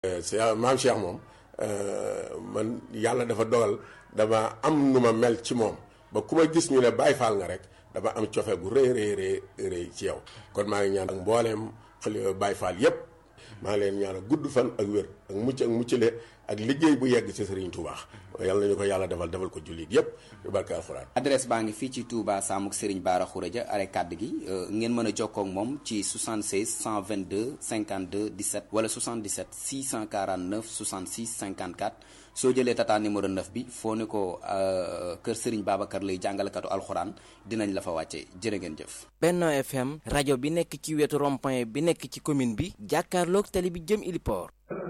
maam Cheikh moom man yàlla dafa dogal dama am nu ma mel ci moom ba ku ma gis ñu ne Baay Faal nga rek dama am cofe gu rëy rëy rëy rëy ci yow kon maa ngi ñaan ak mbooleem xale Baay Faal yépp maa ngi leen ñaanal gudd fan ak wér ak mucc ak muccale ak liggéey bu yegg ci Serigne Touba yàlla nañu ko yàlla defal defal ko jullit yépp yu barke alxuraan adresse baa ngi fii ci Touba Samuk Serigne Bara Khourédia are kàdd gi ngeen mën a jokkoo ak moom ci 76 122 52 17 wala 77 649 66 54 soo jëlee tata numéro 9 bi foo ne ko kër Serigne Babacar lay jàngalekatu alxuraan dinañ la fa wàcce jërë ngeen jëf. Benno FM rajo bi nekk ci wetu rond-point bi nekk ci commune bi jàkkaarloog tali bi jëm Iliport.